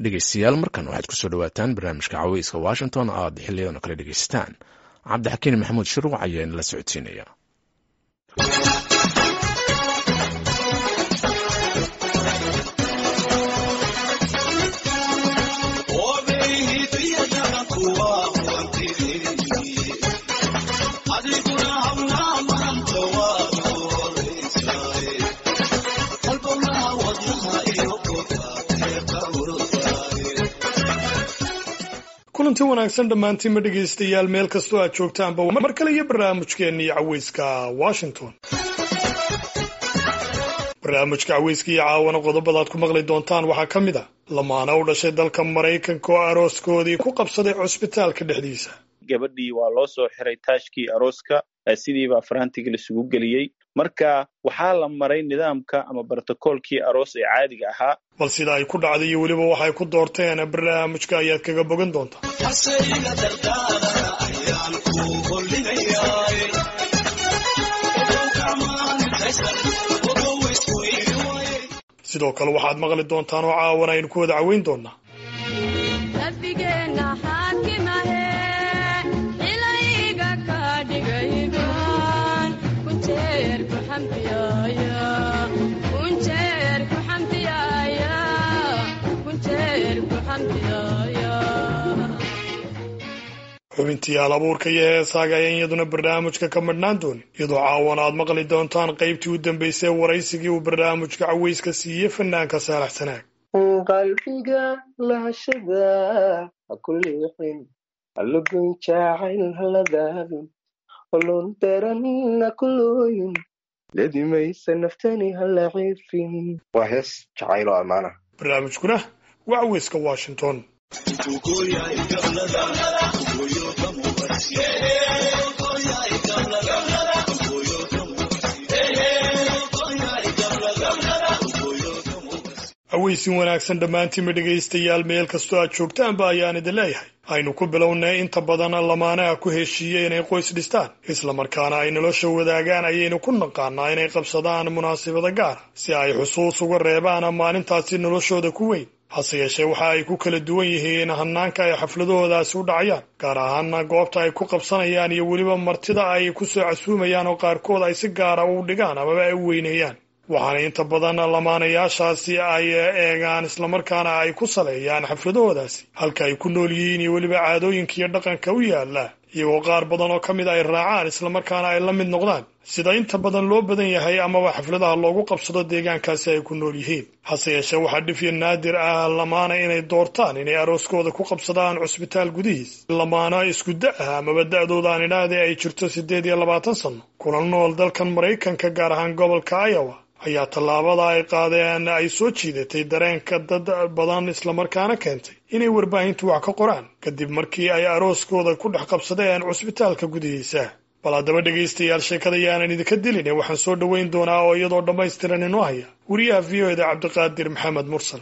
dhegeystayaal markan waxaad kusoo dhawaataan barnaamijka caweyska washington oo aad xiliyadan kale dhegeystaan cabdixakiin maxamuud shuruuc ayaa inala socodsiinaya kulanti wanaagsan dhammaantiinma dhegaystayaal meel kastoo aad joogtaanba mar kale iyo barnaamijkeennii caweyska washington barnaamijka caweyska iyo caawana qodobadaad ku maqli doontaan waxaa ka mid a lamaana u dhashay dalka maraykanka oo arooskoodii ku qabsaday cusbitaalka dhexdiisa gabadhii waa loo soo xiray taashkii arooska sidiibaa farantiga laisugu geliyey marka waxaa la maray nidaamka ama brotocoolkii aroos ee caadiga ahaa bal sida ay ku dhacday iyo weliba waxay ku doorteen barnaamijka ayaad kaga bogan doontaa sidoo kale waxaad maqli doontaan oo caawan aynu ku wada caweyn doonaa xubintii hal abuurka iyo heesaaga ayaan iyaduna barnaamijka ka madhnaan doonin iyadoo caawan aad maqli doontaan qaybtii u dambaysay waraysigii uu barnaamijka caweyska siiyey fanaanka saalax sanaag qalbiga lahashada ha ku liixin halagoyn jaacayl haladaabin holon daran ha ku looyin ledimaysa naftani hala ciifin waa hees jacayl oo ammaana barnaamijkuna waa caweyska washington aweysin wanaagsan dhammaantiinma dhegaystayaal meel kastoo aad joogtaanba ayaan idin leeyahay aynu ku bilownay inta badan lamaanaha ku heshiiyey inay qoys dhistaan islamarkaana ay nolosha wadaagaan ayaynu ku naqaanaa inay qabsadaan munaasabada gaara si ay xusuus uga reebaan maalintaasi noloshooda ku weyn hase yeeshee waxa ay ku kala duwan yihiin hanaanka ay xafladahoodaasi u dhacayaan gaar ahaana goobta ay ku qabsanayaan iyo weliba martida ay ku soo casuumayaan oo qaarkood ay si gaara u dhigaan amaba ay u weyneeyaan waxaana inta badan lamaanayaashaasi ay eegaan islamarkaana ay ku saleeyaan xafladahoodaasi halka ay ku nool yihiin iyo weliba caadooyinka iyo dhaqanka u yaala iyagoo qaar badan oo ka mid ay raacaan islamarkaana ay la mid noqdaan sida inta badan loo badan yahay amaba xafladaha loogu qabsado deegaankaasi ay ku nool yihiin hase yeeshee waxaa dhifya naadir ah lamaana inay doortaan inay arooskooda ku qabsadaan cusbitaal gudihiis lamaana isku da ah amaba da-dooda aan idhaahde ay jirto siddeed iyo labaatan sanno kuna nool dalkan maraykanka gaar ahaan gobolka iowa ayaa tallaabada ay qaadeen ay soo jiidatay dareenka dad badan islamarkaana keentay inay warbaahintu wax ka qoraan kadib markii ay arooskooda ku dhex qabsadeen cusbitaalka gudihiisa bal haddaba dhegaystayaal sheekada yaanan idinka dilin waxaan soo dhoweyn doonaa oo iyadoo dhammaystiran inoo haya wariyaha v o eda cabdiqaadir maxamed mursal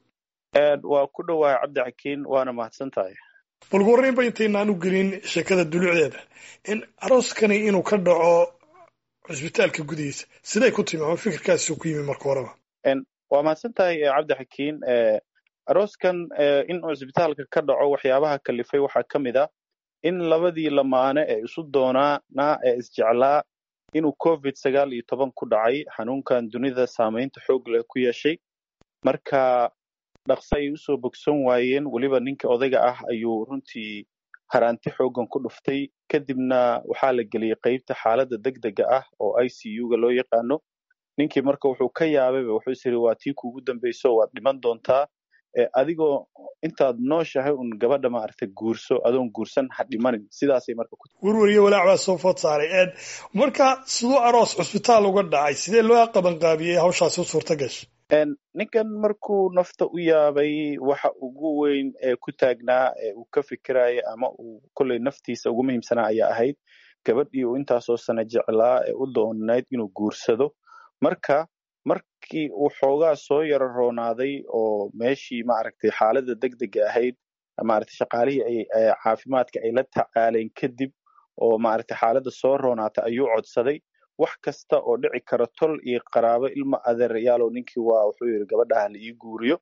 waa ku dhowahay cabdixakiin waana mahadsan tahay bal ugu horreynba intaynaan u gelin sheekada dulucdeeda in arooskani inuu ka dhaco cusbitaalka gudihiisa siday ku timi ama fikirkaasi ku yimi marka horeba waa mahadsan tahay cabdixakiin arooskan in cusbitaalka ka dhaco waxyaabaha kalifay waxaa ka mid a in labadii lamaane ee isu doonaana ee isjeclaa inuu covid sagaal iyo toban ku dhacay xanuunkan dunida saamaynta xoog leh ku yeeshay marka dhaqso ay usoo bogsan waayeen weliba ninka odayga ah ayuu runtii haraanti xooggan ku dhuftay kadibna waxaa la geliyey qeybta xaaladda degdega ah oo i c u-ga loo yaqaano ninkii marka wuxuu ka yaabayba wuxuu is yidhi waa tii kuugu dambayso waad dhiman doontaa adigoo intaad nooshahay un gabadha maaragtay guurso adoon guursan ha dhimanin sidaasay marka ku werweriyo walaac baa soo food saaray marka siduu aroos cusbitaal uga dhacay sidee loo qabanqaabiyey hawshaasi u suurta gashay ninkan markuu nafta u yaabay waxa ugu weyn ee ku taagnaa ee uu ka fikiraya ama uu kolley naftiisa ugu muhiimsanaa ayaa ahayd gabadhii uu intaasoo sana jeclaa ee u doonayd inuu guursado marka markii uu xoogaa soo yaro roonaaday oo meeshii maaragtay xaaladda degdega ahayd maaragtay shaqaalihii ay caafimaadka ay la tacaaleen kadib oo maaragtay xaaladda soo roonaatay ayuu codsaday wax kasta oo dhici kara tol iyo qaraabo ilma adeerayaaloo ninkii waa wuxuu yidhi gabadhaha la ii guuriyo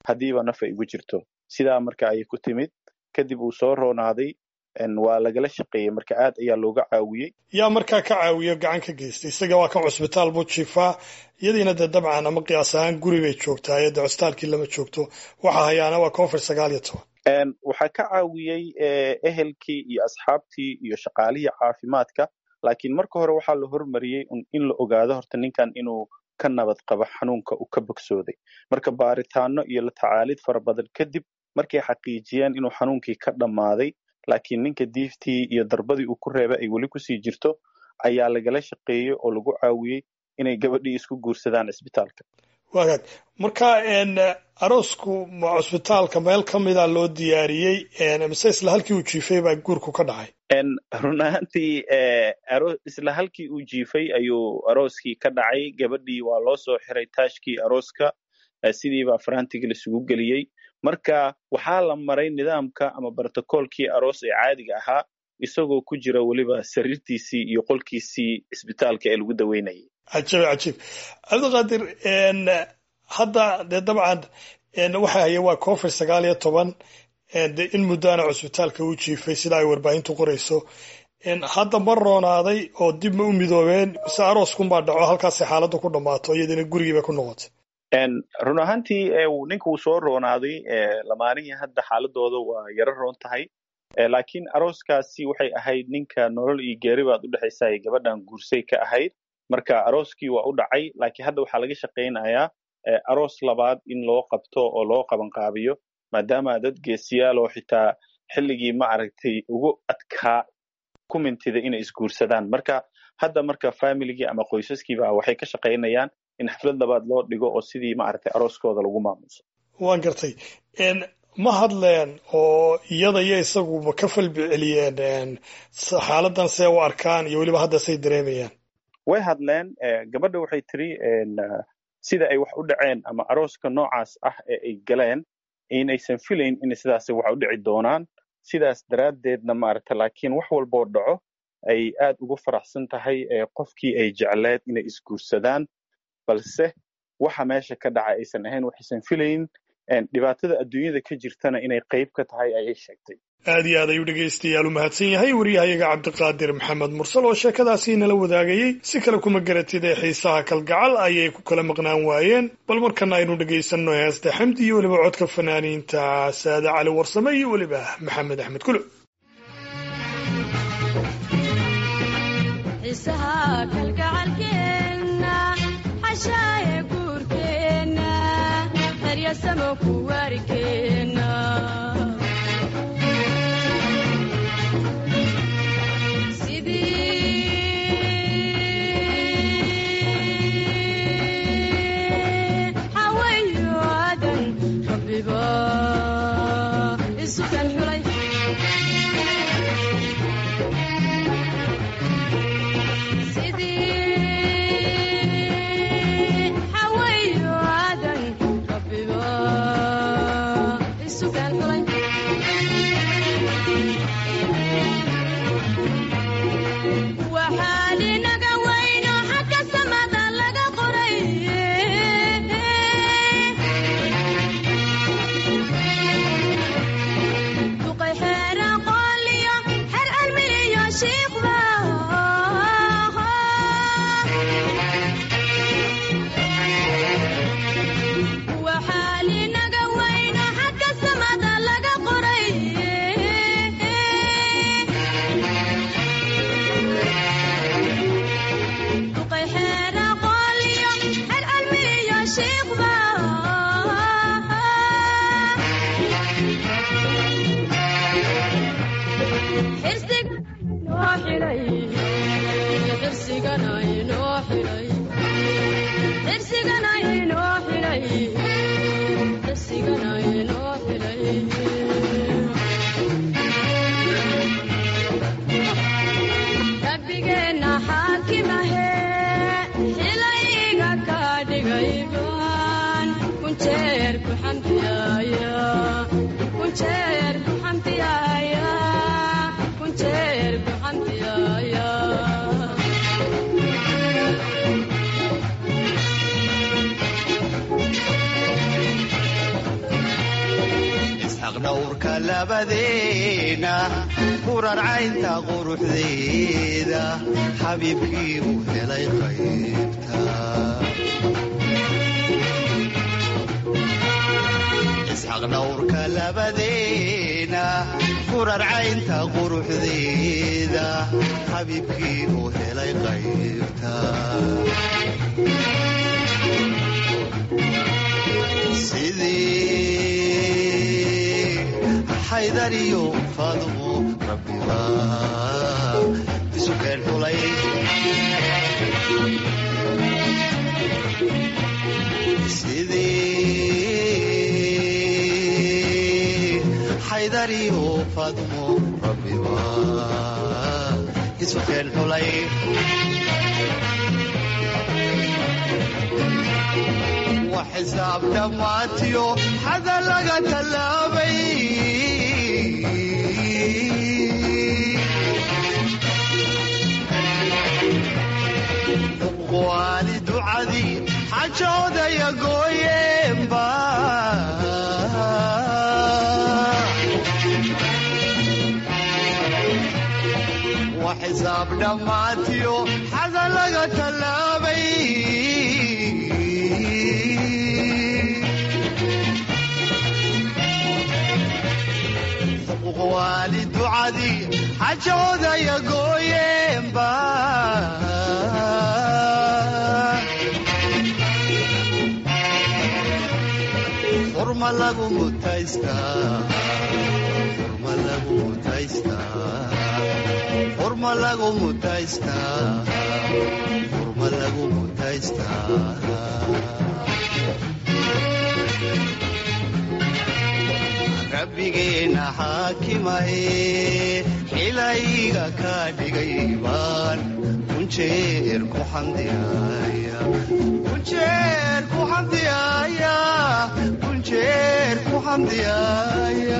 haddiiba naf ay ugu jirto sidaa marka ayay ku timid kadib uu soo roonaaday waa lagala shaqeeyey marka aad ayaa looga caawiyey yaa markaa ka caawiyo gacan ka geystay isaga waa kan cusbitaal buu jiifaa iyadiina dee dabcan ama qiyaas ahaan guri bay joogtaa iyada cusbitaalkii lama joogto waxa hayaana waa koonfur sagaal iyo toban waxaa ka caawiyey ehelkii iyo asxaabtii iyo shaqaalihii caafimaadka laakiin marka hore waxaa la hormariyey in la ogaado horta ninkan inuu ka nabad qabo xanuunka uu ka bogsooday marka baaritaano iyo la tacaalid fara badan kadib markay xaqiijiyeen inuu xanuunkii ka dhammaaday laakiin ninka diiftii iyo darbadii uu ku reebay ay weli kusii jirto ayaa lagala shaqeeyey oo lagu caawiyey inay gabadhii isku guursadaan cisbitaalka wagaag marka aroosku ma cusbitaalka meel ka mida loo diyaariyey mise isla halkii uu jiifay baa guurku ka dhacay run ahaantii isla halkii uu jiifay ayuu arooskii ka dhacay gabadhii waa loo soo xiray taashkii arooska sidiibaa farantigii laisugu geliyey marka waxaa la maray nidaamka ama brotocolkii aroos ee caadiga ahaa isagoo ku jira weliba sariirtiisii iyo qolkiisii cisbitaalka ee lagu daweynayay cajiib cajiib cabdiqaadir hadda dee dabcan waxa haya waa koonfur sagaal iyo toban de in muddaana cusbitaalka u jiifay sida ay warbaahintu qorayso hadda ma roonaaday oo dib ma u midoobeen mise arooskunbaa dhaco halkaasay xaaladdu ku dhammaato iyadina gurigiiba ku noqotay run ahaantii ninka uu soo roonaaday lamaanihii hadda xaaladooda waa yaro roon tahay laakiin arooskaasi waxay ahayd ninka nolol iyo geeri baad u dhexaysa ay gabadhan guursay ka ahayd marka arooskii waa u dhacay laakiin hadda waxaa laga shaqaynayaa aroos labaad in loo qabto oo loo qabanqaabiyo maadaama dad geesiyaal oo xitaa xilligii ma aragtay ugu adkaa ku mintida inay isguursadaan marka hadda marka familigii ama qoysaskiiba waxay ka shaqaynayaan in xaflad labaad loo dhigo oo sidii maaragtay arooskooda lagu maamuso waan gartay ma hadleen oo iyada iyo isagu ma ka falbi celiyeen xaaladan see u arkaan iyo weliba hadda say dareemayaan way hadleen gabadha waxay tiri sida ay wax u dhaceen ama arooska noocaas ah ee ay galeen inaysan filayn in sidaas wax u dhici doonaan sidaas daraaddeedna maaragta laakiin wax walboo dhaco ay aad ugu faraxsan tahay qofkii ay jecleed inay isguursadaan balse waxa meesha ka dhaca aysan ahayn waxaysan filayn dhibaatada adduunyada ka jirtana inay qayb ka tahay ayay sheegtay aad iyo aad ayuu dhegaystayaal u mahadsan yahay wariyahayaga cabdiqaadir maxamed mursal oo sheekadaasi nala wadaagayey si kale kuma garatid ee xiisaha kalgacal ayay ku kala maqnaan waayeen bal markana aynu dhegaysanno heesta xamdi iyo weliba codka fanaaniinta saade cali warsame iyo weliba maxamed axmed kulo isxaq dhowrka labadeena kurarcaynta quruxdeeda xabiibkii u helay qaybta isxaq dhowrka labadeena kurarcaynta quruxdeeda xabiibkii u helay qaybta sidii xaydariyo faadumo rabbiba isu keen xulay sidii xaydariyo faadumo rabbiba isu keen xulay xisaab dhammaatiyo xada laga tallaabay waali ducadii xajoodaya gooyeenba wa xisaab dhammaatiyo xada laga tallaabay waali ducadii xajoodaya gooyeenba furma lagu mutaystaa furma lagu mutaystaa furma lagu mutaystaa furma lagu mutaystaa rabbigeena xaakimahe xilayga ka dhigay baan kunjeer ku xamdiyaaya kunjeer ku xamdiyaaya kunjeer ku xamdiyaaya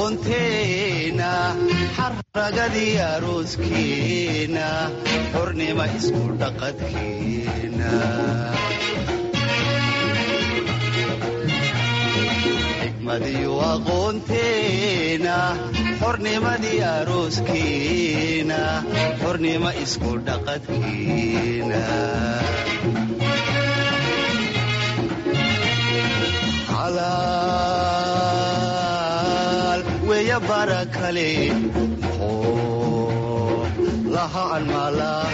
aqoonteena xaragadii arooskeena xornima isku dhaqadkeena xigmadiyo aqoonteena xornimadii arooskeena xornima isku dhaqadkeena xalaal weya bara kale muxuu laha anmaalaa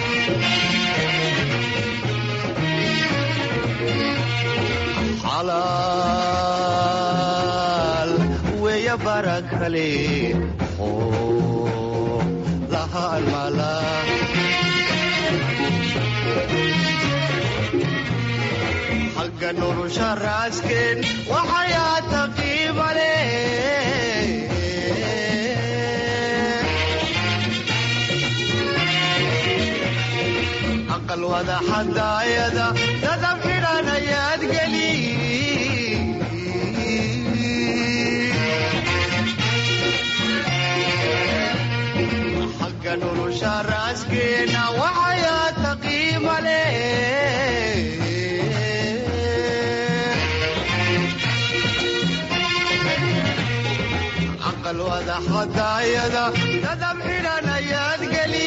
xalaal weya bara kale muxuu laha anmaalaa xagga nolosha raasken waxayaata qiimale aqal wada xadaayada dadab xidhan ayaad geli xagga nolosha raaskeena waxayaata qiimale aqal wada xadaayada dadab xidhan ayaad geli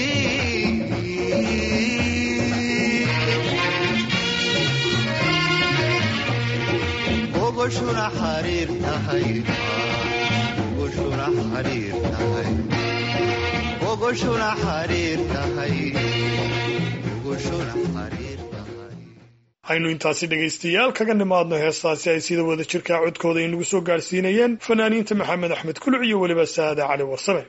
ogoshuna xariir tahay ogoshuna xariir tahay ogoshuna xariir tahay ogoshuna xariir tahay aynu intaasi dhegaystayaal kaga nimaadno heestaasi ay sida wada jirkaa codkooda inagu soo gaadhsiinayeen fanaaniinta maxamed axmed kuluc iyo weliba saade cali warsame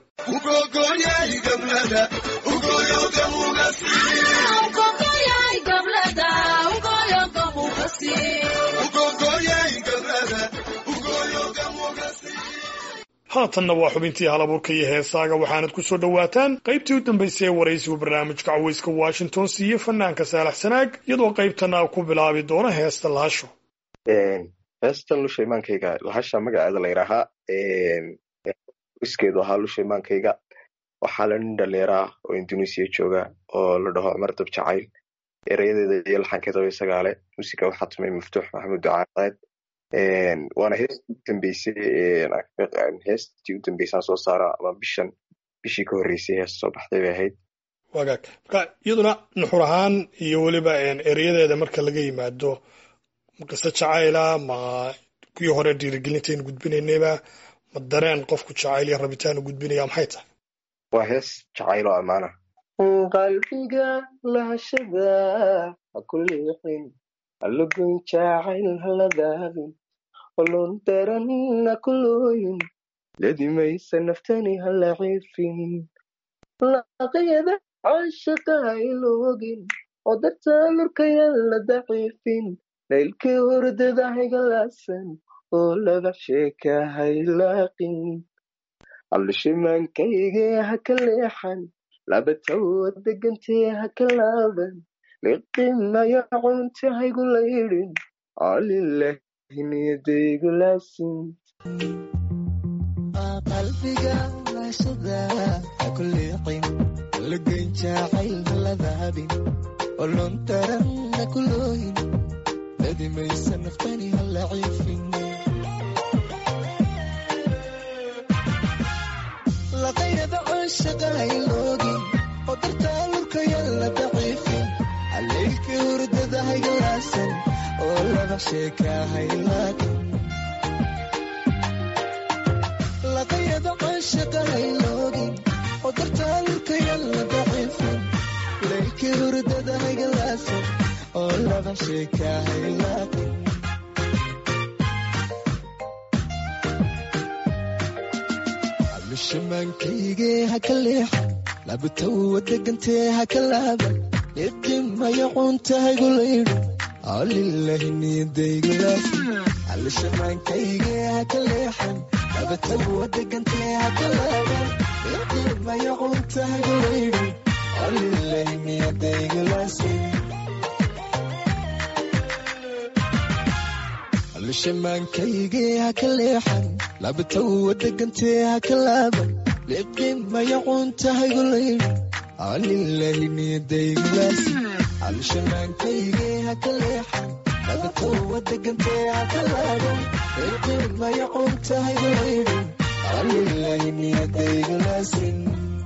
haatanna waa xubintii halabuurka iyo heesaaga waxaanad ku soo dhowaataan qaybtii u dambaysay ee waraysigu barnaamijka cawayska washington siiye fanaanka saalax sanaag iyadoo qaybtana ku bilaabi doona heesta lahasho heestan lusha imaankayga lahasha magaceeda la yidhaahaa iskeedu ahaa lusha imaankayga waxaa la nin dhalinyara oo indonesia jooga oo la dhaho cumar dab jacayl erayadeeda iyo laxankeedaba isagaale musiga waxaa tumay maftuux maxamuud ducaadeed waana heestii u dambeysay heestii u dambeysaan soo saara ama bishan bishii ka horreysay heesta soo baxday bay ahayd wagaag marka iyaduna nuxur ahaan iyo weliba erayadeeda marka laga yimaado qiso jacayla ma kuwii hore dhiirigelintaynu gudbinaynayba ma dareen qofku jacayl iyo rabitaanu gudbinaya maxay tahay waa hees jacayl oo ammaana qalbiga lahashada ha ku leexin halagun jacayl haladaadin olon daran ha ku looyin ladimaysa naftani hala ciifin laqayada caashaqa hayloogin oo dartaa lurkayan la daciifin laylkii hordada haygalaasan oo laba sheeka haylaaqin allushimaankayge ha ka leexan labatawa degantee ha ka laaban liqimayo cunta haygu laydhin alilahi niyadaygu laasin qalbiga laashada ha ku leexin lagan jacayl haladaabin olon daran ha ku looyin ladimaysa naftani hala ciifin laqayada caashaqa hayloogin oo dartaa lurkaya la daciifin haleylkii hurdada haygalaasan oo laba sheeka haylaagin laqayada caashaqa hayloogin oo dartaa lurkaya la daciifin leylkii hurdada haygalaasan oo laba sheeka haylaagin shimaankayge ha ka leexan labatawa degantee ha ka laaban idimayo cunta haygu laydhin alilahi niyadaygulaasi alishimaankayge ha ka leexan labatawa degantee ha ka laaban idimayo cunta haygu laydhin alilahi niyadaygulaasi alshamaankaygee ha ka leexan labatowa degantee ha ka laaban leebdhimaya cuuntahaygu laydhi alilahi niyadaygulaasi alshamaankaygee ha ka leexan labatowa degantee ha ka laaban leebdhimaya cuuntahaygu laydhi alilahi niyadaygulaasin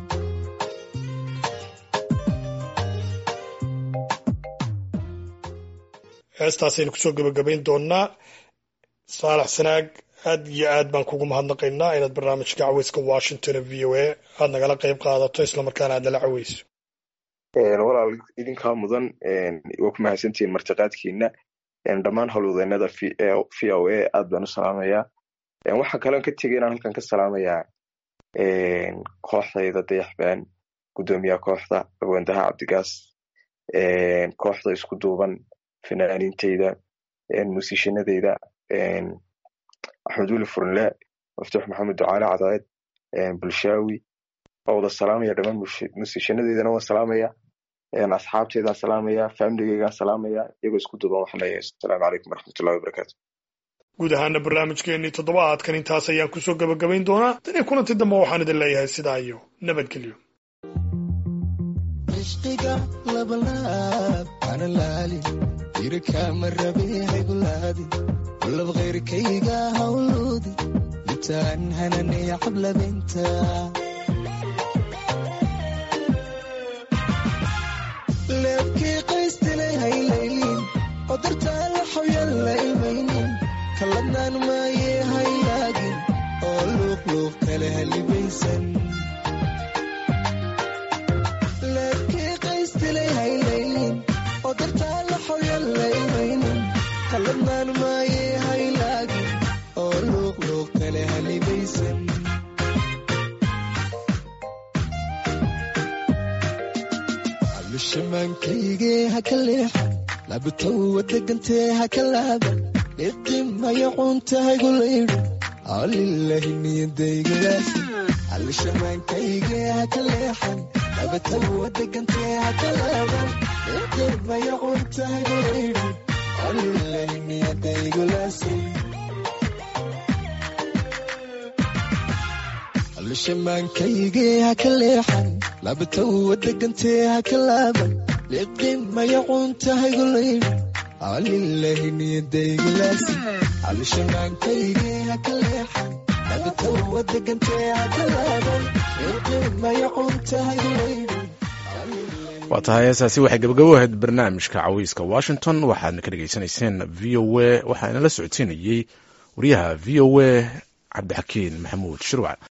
heestaasaynu kusoo gebagabayn doonnaa saalax sanaag aad iyo aad baan kugu mahadnaqaynaa inaad barnaamijka caweyska washington v o a aad nagala qayb qaadato islamarkaana aad nala caweyso walaal idinkaa mudan waa ku mahadsantihiin martiqaadkiina dhammaan howlwadeenada v o a aad baan u salaamayaa waxaa kaloon ka tegay inaan halkan ka salaamayaa kooxdayda dayaxbaan guddoomiyaha kooxda agoondaha cabdigaas kooxda isku duuban fanaaniinteyda musiishanadeyda axmed weli furnle maftuux maxamed ducaale cadaed bulshaawi waa wada salaamaya dhammaan musiishanadeydana waan salaamaya asxaabteydaan salaamaya faamiligeygaan salaamaya iyagoo isku duuban waxaan leeyahay asalaamu calaykum waraxmatullahi wabarakaatu guud ahaana barnaamijkeennii toddobaadkan intaas ayaan kusoo gebagabayn doonaa tanii kulanti dambe waxaan idin leeyahay sidaa iyo nabadgelyo ishqiga labalaab ana laali jirkama rabe haygulaadi walab khayrkayga hawluudi litaan hananaya cablabinta leebkii qaystilay haylaylin oo dartaa la xoyan la imaynin kalladnaan maayee haylaagin oo luuqluuq kale halibaysan leebkii qaystilay haylaylin oo dartaa la xoyan la imaynin kalladnaan maayee haylaagin oo luuqluuq kale halibaysan allushamaankaygee ha ka leexan labatowa degantee ha ka laaban dhidimaya cuuntahaygu laydhi alilahi niyadaygulaasi allushamaankaygee ha ka leexan labatowa degantee ha ka laaban dhidimaya cuuntahaygu laydhi alilahi niyadaygulaasi allushamaankaygee ha ka leexan labatowa degantee ha ka laaban dhidimaya cuuntahaygu laydhi alilahi niyadaygulaasi allushamaankaygee ha ka leexan labatowa degantee ha ka laaban dhidimaya cuuntahaygu laydhi waa tahay heesaasi waxay gabagabo ahayd barnaamijka caweyska washington waxaadna ka dhegaysanayseen v o a waxaa inala socodsiinayey wariyaha v o a cabdixakiin maxamuud shirwac